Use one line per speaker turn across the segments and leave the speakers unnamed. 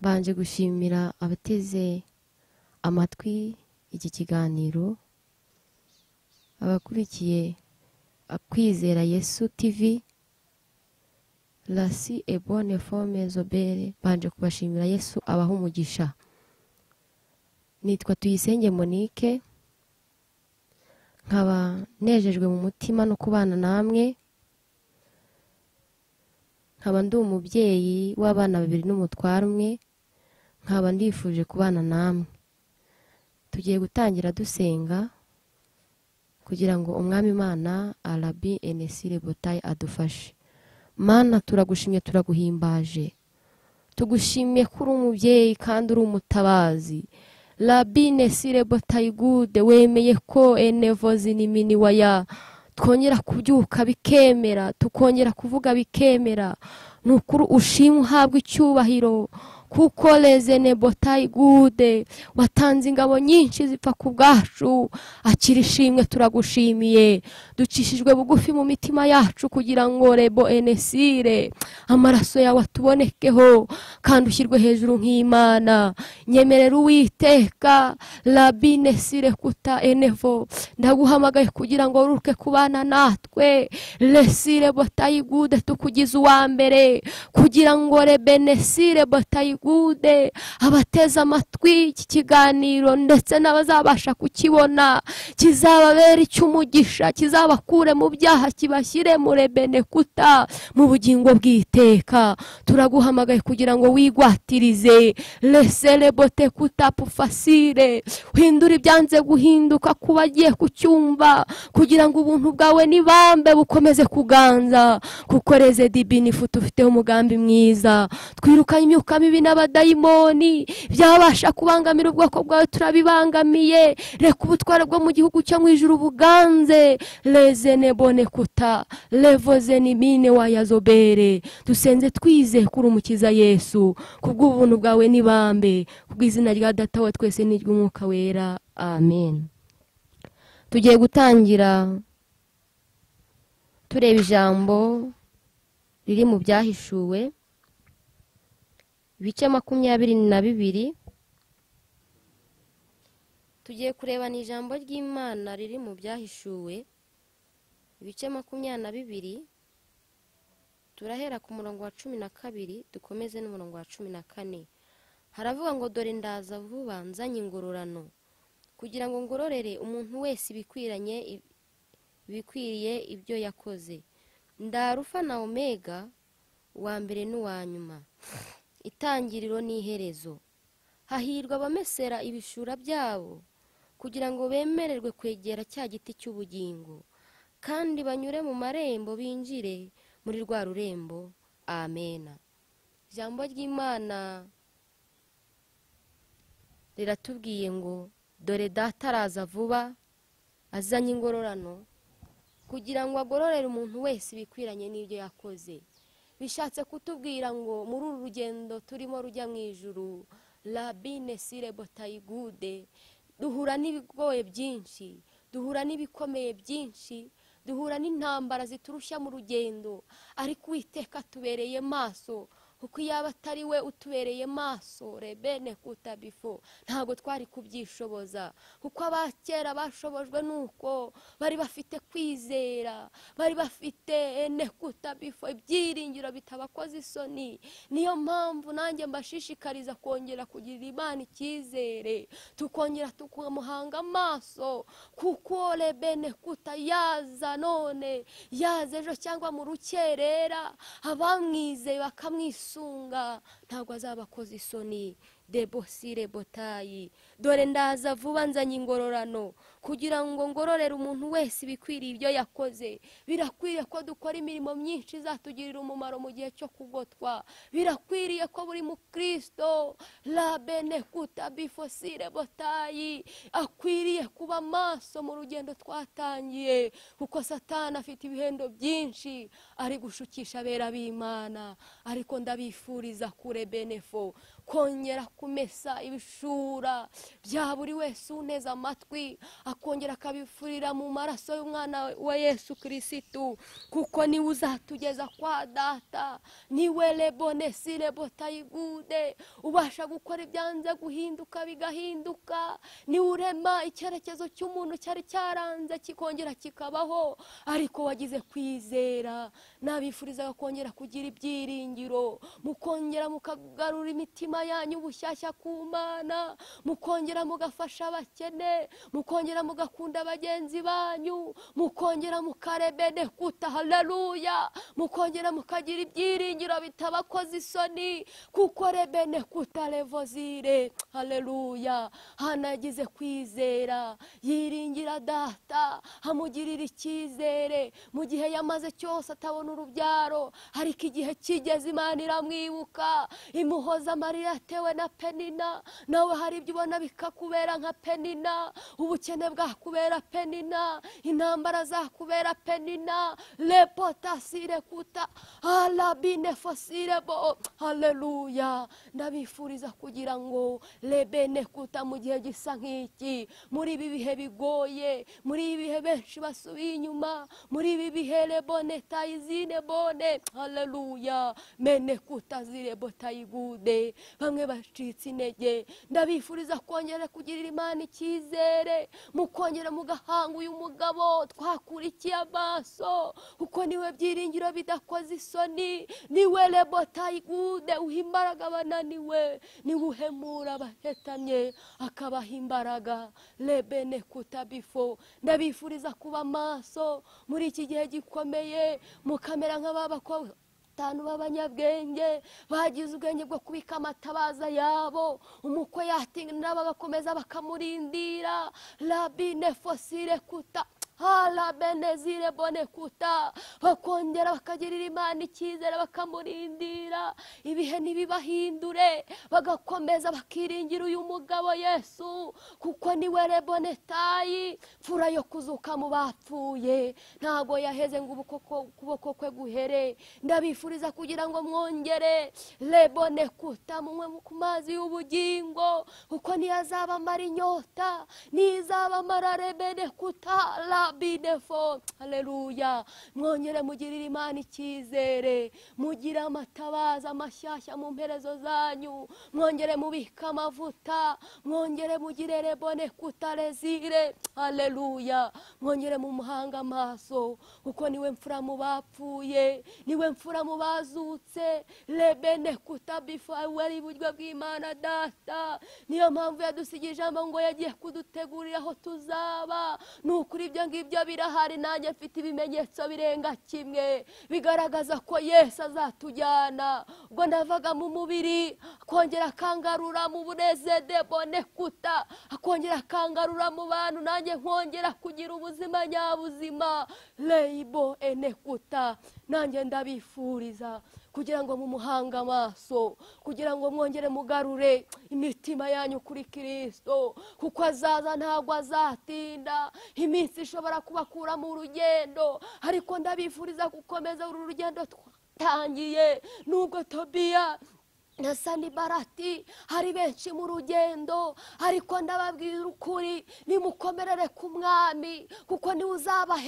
Mbanje gushimira abateze amatwi iki kiganiro abakurikiye kwizera yesu tivi rasi ebone fome zobere mbanje kubashimira yesu abaha umugisha nitwa tuyisenge monique nkaba nejejwe mu mutima no kubana namwe nkaba ndi umubyeyi w'abana babiri n'umutware umwe nkaba ndifuje kubana namwe tugiye gutangira dusenga kugira ngo umwami imana arabi enesire botayi adufashe mana turagushimye turaguhimbaje tugushimiye ko uri umubyeyi kandi uri umutabazi rabine sirebo tayigude wemeye ko enevozi n'imini waya twongera kubyuka bikemera tukongera kuvuga bikemera ni ukuri ushima uhabwa icyubahiro kuko rezene botayigude watanze ingabo nyinshi zipfa ku bwacu akira ishimwe turagushimiye ducishijwe bugufi mu mitima yacu kugira ngo rebo enesire amaraso yawe atubonekeho kandi ushyirwe hejuru nk'imana nyemerera uwiteka rabine sire kuta enevo ndaguhamagaye kugira ngo uruke kubana natwe resire botayigude tukugize uwa mbere kugira ngo rebenesire botayigude gude abateze amatwi iki kiganiro ndetse n'abazabasha kukibona kizababera icy'umugisha kizabakure mu byaha kibashyire mu rebenekuta mu bugingo bw'iteka turaguhamagaye kugira ngo wigwatirize reserebote kutapu fasire uhindure ibyanze guhinduka ku bagiye kucyumva kugira ngo ubuntu bwawe n'ibambe bukomeze kuganza kuko reze dibini ifutu ufiteho umugambi mwiza twirukanye imyuka mibi n'abadayimoni byabasha kubangamira ubwoko bwawe turabibangamiye reka ubutware bwo mu gihugu cyo mu ijuru buganze reze nebone kuta revoze nimine wayazobere dusenze twize kuri umukiza yesu kubw'ubuntu bwawe n'ibambe kubw'izina rya data wa twese n'iry'umwuka wera amen tugiye gutangira tureba ijambo riri mu byahishuwe ibice makumyabiri na bibiri tugiye kurebana ijambo ry'imana riri mu byahishuwe ibice makumyabiri na bibiri turahera ku murongo wa cumi na kabiri dukomeze n'umurongo wa cumi na kane haravuga ngo dore ndaza vuba nzanye ingororano kugira ngo ngororere umuntu wese ibikwiranye ibikwiriye ibyo yakoze ndarufa na omega uwa mbere n'uwa nyuma itangiriro n'iherezo hahirwa abamesera ibishura byabo kugira ngo bemererwe kwegera cya giti cy'ubugingo kandi banyure mu marembo binjire muri rwa rurembo amena ijambo ry'imana riratubwiye ngo dore data araza vuba azanye ingororano kugira ngo agororere umuntu wese ibikwiranye n'ibyo yakoze bishatse kutubwira ngo muri uru rugendo turimo rujya mu ijuru rabine sire botayigude duhura n'ibigoye byinshi duhura n'ibikomeye byinshi duhura n'intambara ziturushya mu rugendo ariko uwiteka tubereye maso kuko iyaba atari we utubereye maso rebene kutabifo ntabwo twari kubyishoboza kuko abakera bashobojwe nuko bari bafite kwizera bari bafite ene kutabifo ibyiringiro bitabakoze isoni niyo mpamvu nanjye mbashishikariza kongera kugirira imana icyizere tukongera tukamuhanga amaso kuko rebene kuta yaza none yaza ejo cyangwa mu rukerera abamwizeye bakamwisura ntabwo azaba akoze isoni debosire botayi dore ndaza vuba nzanye ingororano kugira ngo ngororere umuntu wese ibikwiriye ibyo yakoze birakwiriye ko dukora imirimo myinshi izatugirira umumaro mu gihe cyo kugotwa birakwiriye ko buri mukristo rabene kutabifosire botayi akwiriye kuba maso mu rugendo twatangiye kuko satana afite ibihendo byinshi ari gushukisha abera b'imana ariko ndabifuriza kure benefo kongera kumesa ibishura bya buri wese uneze amatwi akongera akabifurira mu maraso y'umwana wa yesu kirisitu kuko niwe uzatugeza kwa data niwe rebonesi rebotayigude ubasha gukora ibyanze guhinduka bigahinduka niwe urema icyerekezo cy'umuntu cyari cyaranze kikongera kikabaho ariko wagize kwizera nabifurizaga kongera kugira ibyiringiro mukongera mukagarura imitima yanyu bushyashya ku mana mukongera mugafasha abakene mukongera mugakunda bagenzi banyu mukongera mukarebene kuta haleluya mukongera mukagira ibyiringiro bitabakoze isoni kuko rebene kuta revozire haleluya hana yagize kwizera yiringira data hamugirira icyizere mu gihe yamaze cyose atabona urubyaro ariko igihe kigeze imana iramwibuka imuhoza amarira yatewe na penina nawe hari ibyo ubona bikakubera nka penina ubukene bwakubera penina intambara zakubera penina repotasire kuta arabine fosirebo haleluya ndabifuriza kugira ngo rebene kuta mu gihe gisa nk'iki muri ibi bihe bigoye muri ibi bihe benshi basubiye inyuma muri ibi bihe rebone tayizine bone haleluya mene kutazire botayigude bamwe bacitse intege ndabifuriza kongera kugirira imana icyizere mukongera mugahanga uyu mugabo twakurikiye amaso kuko niwe byiringiro bidakoze isoni niwe rebotayigude uha imbaraga abananiwe niwe uhemura abahetamye akabaha imbaraga rebene kutabifo ndabifuriza kuba amaso muri iki gihe gikomeye mukamera nk'ababakobwa batanu b'abanyabwenge bagize ubwenge bwo kubika amatabaza yabo umukwe yatinda bagakomeza bakamurindira rabine fosire kuta harabenezire bone kuta bakongera bakagirira imana icyizere bakamurindira ibihe ntibibahindure bagakomeza bakiringira uyu mugabo yesu kuko niwe rebone tayi mfura yo kuzuka mu bapfuye ntabwo yaheze ngo ubu koko- ukuboko kwe guhere ndabifuriza kugira ngo mwongere rebone kuta munywe ku mazi y'ubugingo kuko ntiyazabamara inyota ntizabamara rebene kuta rabinefo haleluya mwongere mugirire imana icyizere mugire amatabaza mashyashya mu mperezo zanyu mwongere mubike amavuta mwongere mugire rebone kutarezire haleluya mwongere mumuhanga amaso kuko niwe mfura mu bapfuye niwe mfura mu bazutse rebene kutabifo wari iburyo bw'imana data niyo mpamvu yadusigaye ijambo ngo yagiye kudutegurira aho tuzaba ni ukuri ibyo ngibyo birahari nanjye mfite ibimenyetso birenga kimwe bigaragaza ko yesu azatujyana ubwo navaga mu mubiri akongera akangarura mu bunezede bone kuta akongera akangarura mu bantu nanjye nkongera kugira ubuzima nyabuzima reyibo ene kuta nanjye ndabifuriza kugira ngo mumuhange amaso kugira ngo mwongere mugarure imitima yanyu kuri kirisito kuko azaza ntabwo azatinda iminsi ishobora kubakura mu rugendo ariko ndabifuriza gukomeza uru rugendo twatangiye nubwo tobiya na sanibarati hari benshi mu rugendo ariko ndababwira ukuri nimukomerere ku mwami kuko niwe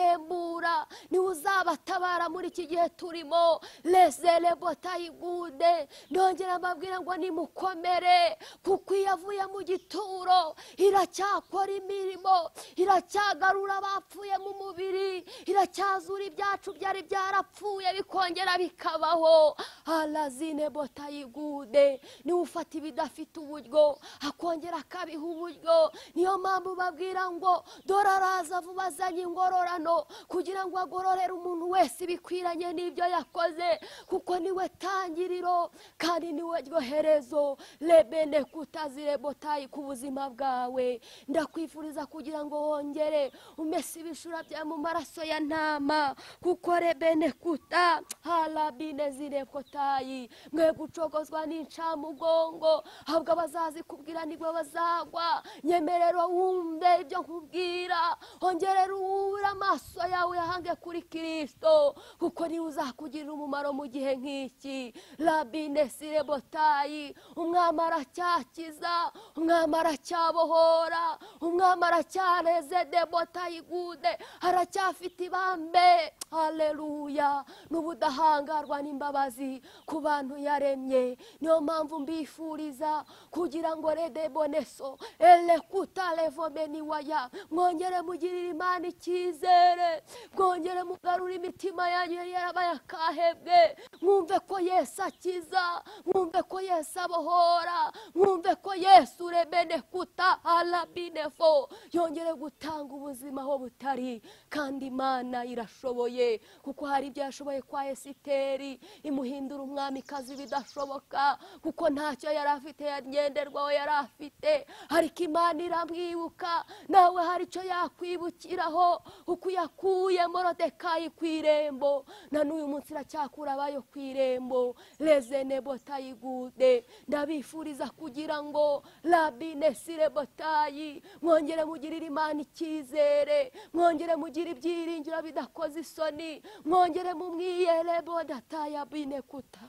uzabahembura niwe uzabatabara muri iki gihe turimo resere botayigude ndongera mbabwira ngo nimukomere kuko iyo avuye mu gituro iracyakora imirimo iracyagarura abapfuye mu mubiri iracyazura ibyacu byari byarapfuye bikongera bikabaho arazine botayigude ubude niwe ufata ibidafite uburyo akongera akabiha uburyo niyo mpamvu babwira ngo dore araza vuba azanye ingororano kugira ngo agororere umuntu wese ibikwiranye n'ibyo yakoze kuko niwe tangiriro kandi niwe ryoherezo rebene kutazire botayi ku buzima bwawe ndakwifuriza kugira ngo wongere umese ibishura byawe mu maraso ya ntama kuko rebene kuta harabine zire kotayi mwe gucogozwa n'incamugongo ahubwo abazazikubwira nibwo bazagwa nyemerera wumve ibyo nkubwira ongerera uwubura amaso yawe uyahange kuri kirisito kuko niwe uzakugirira umumaro mu gihe nk'iki rabine sirebotayi umwami aracyakiza umwami aracyabohora umwami aracyaneze debotayi gude aracyafite ibambe haleluya n'ubudahangarwa n'imbabazi ku bantu yaremye niyo mpamvu mbifuriza kugira ngo redeboneso elekuta revomeni waya mwongere mugirire imana icyizere mwongere mugarure imitima yanyu yari yarabaye akahebwe mwumve ko yesu akiza mwumve ko yesu abohora mwumve ko yesu urebene kuta arabinefo yongere gutanga ubuzima aho butari kandi imana irashoboye kuko hari ibyo yashoboye kwa esiteri imuhindura umwamikazi bidashoboka kuko ntacyo yari afite yagenderwaho yari afite ariko imana iramwibuka nawe hari icyo yakwibukiraho uko yakuye morodekayi ku irembo na n'uyu munsi iracyakura abayo ku irembo rezene botayi gude ndabifuriza kugira ngo rabine sire botayi mwongere mugirire imana icyizere mwongere mugire ibyiringiro bidakoze isoni mwongere mumwiyere bodatayi abine kuta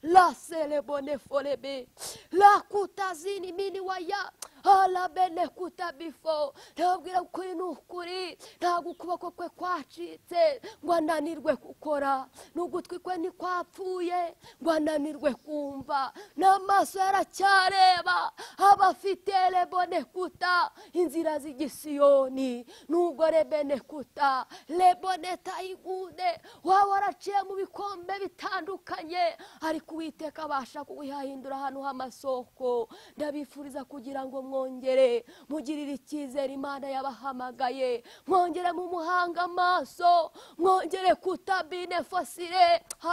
la selebone folebe la kutazini mini waya alabene kuta bifo ndababwira ko kuri ni ukuri ntabwo ukuboko kwe kwacitse ngo ananirwe gukora n'ugutwi kwe ntikwapfuye ngo ananirwe kumva n'amaso yaracyareba aba afite rebone kuta inzira z'igisiyoni n'ubwo rebene kuta rebone tayigude waba waraciye mu bikombe bitandukanye ariko uwiteka abasha kuyahindura ahantu h'amasoko ndabifuriza kugira ngo mwongere mugirire icyizere imana yabahamagaye mwongere mu muhanga amaso mwongere kutabine fosire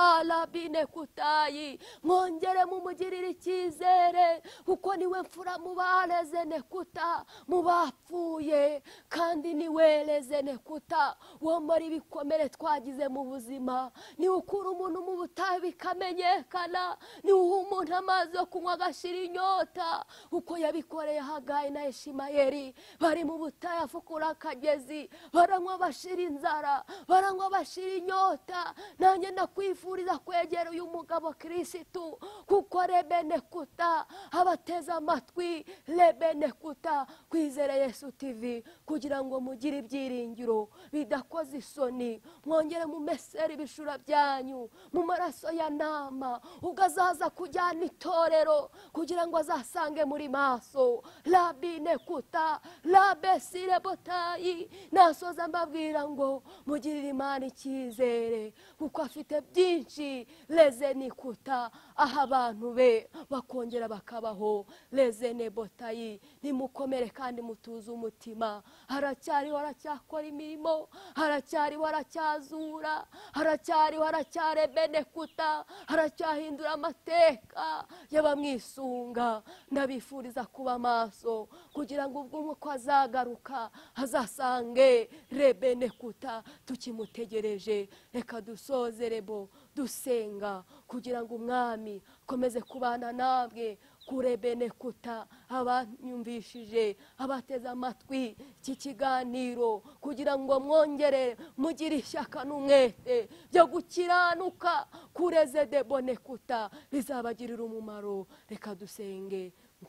harabine kutayi mwongere mumugirire icyizere kuko niwe mfura mu barezene kuta mu bapfuye kandi niwe rezene kuta muri ibikomere twagize mu buzima niwe ukura umuntu mu butayu bikamenya yerekana ni uha umuntu amazi yo kunywa agashyira inyota uko yabikoreye hagayi na eshimayeri bari mu butayu afukura akagezi baranywa bashira inzara baranywa bashira inyota nanjye ndakwifuriza kwegera uyu mugabo kirisitu kuko rebene kuta abateze amatwi rebene kuta kwizere yesu tivi kugira ngo mugire ibyiringiro bidakoze isoni mwongere mu meseri ibishura byanyu mu maraso ya nama mama ugazaza kujyana itorero kugira ngo azasange muri maso rabine kuta rabesire botayi nasoza mbabwira ngo mugirire imana icyizere kuko afite byinshi rezene kuta aha abantu be bakongera bakabaho rezene botayi nimukomere kandi mutuze umutima haracyariho haracyakora imirimo haracyariho haracyazura haracyariho haracyarebene kuta haracyariho aracyahindura amateka y'abamwisunga ndabifuriza kuba maso kugira ngo ubwo umwuka azagaruka azasange rebene kuta tukimutegereje reka dusoze rebo dusenga kugira ngo umwami akomeze kubana namwe kure bene kuta abanyumvishije abateze amatwi iki kiganiro kugira ngo mwongere mugire ishyaka n'umwete byo gukiranuka kureze debone kuta bizabagirira umumaro reka dusenge mu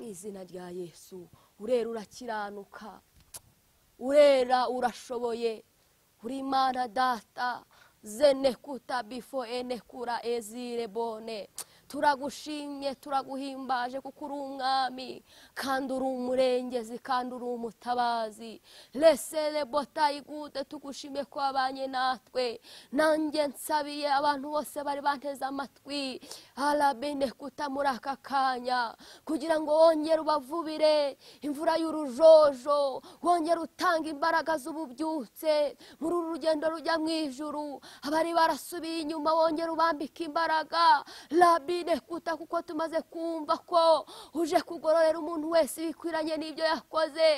izina rya yesu urera urakiranuka urera urashoboye uri imana data zene kuta bifo ene kura ezire bone turagushimye turaguhimbaje kuko uri umwami kandi uri umurengezi kandi uri umutabazi resere botayi gude tugushimye ko wabanye natwe nanjye nsabiye abantu bose bari banteze amatwi arabine kuta muri aka kanya kugira ngo wongere ubavubire imvura y'urujojo wongere utange imbaraga z'ububyutse muri uru rugendo rujya mu ijuru abari barasubiye inyuma wongere ubambike imbaraga rabi twirekuta kuko tumaze kumva ko uje kugororera umuntu wese ibikwiranye n'ibyo yakoze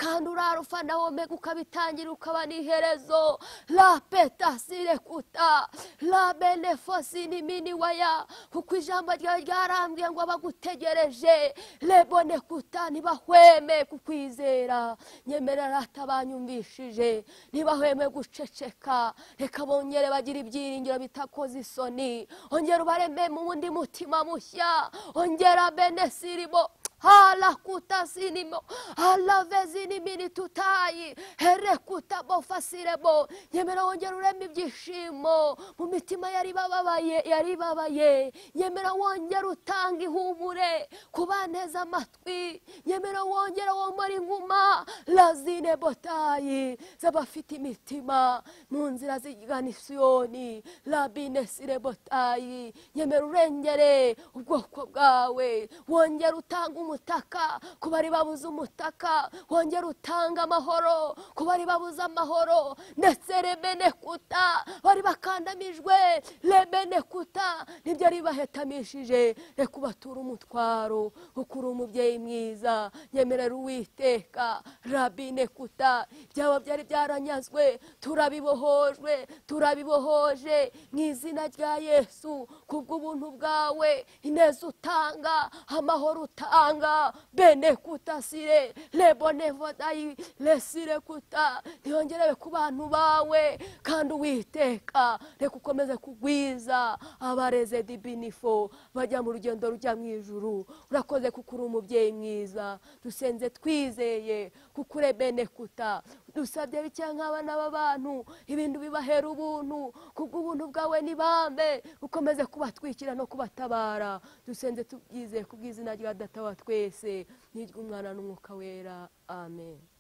kandi urara ufana womega ukabitangira ukaba n'iherezo la petasi rekuta la benefosi n'imini waya kuko ijambo ryawe ryarambwiye ngo abagutegereje lebone kuta ntibahweme kukwizera nyemerera atabanyumvishije ntibahweme guceceka reka bongere bagira ibyiringiro bitakoze isoni ongera ubareme mu wundi mutima mushya ongera bene sirimo harakuta sinimo harave zinimini tutayi herekuta bofasiremo nyemera wongera urema ibyishimo mu mitima yari bababaye yari babaye nyemera wongera utanga ihumure ku baneza amatwi nyemera wongera womora inkuma razine botayi z'abafite imitima mu nzira zigana isiyoni rabine sirebotayi nyemera urengere ubwoko bwawe wongera utanga umutaka ku bari babuze umutaka wongera utanga amahoro ku bari babuze amahoro ndetse rebene kuta bari bakandamijwe rebene kuta nibyo ari bahetamishije reka ubature umutwaro kuko uri umubyeyi mwiza nyemerera uwiteka rabine kuta byaba byari byaranyazwe turabibohojwe turabibohoje mu izina rya yesu kubw'ubuntu bwawe ineza utanga amahoro utanga bene kutasire lebonevodayi lesire kuta ntiyongerewe ku bantu bawe kandi uwiteka reka ukomeze kugwiza abareze dibinifo bajya mu rugendo rujya mu ijuru urakoze kuko uri umubyeyi mwiza dusenze twizeye kuko ure bene kuta dusabye bikeya nk'abana b'abantu ibintu bibahera ubuntu kubw'ubuntu bwawe nibambe ukomeze kubatwikira no kubatabara dusenze tubyizeye kubw'izina rya data wa twese n'iry'umwana n'umwuka wera amen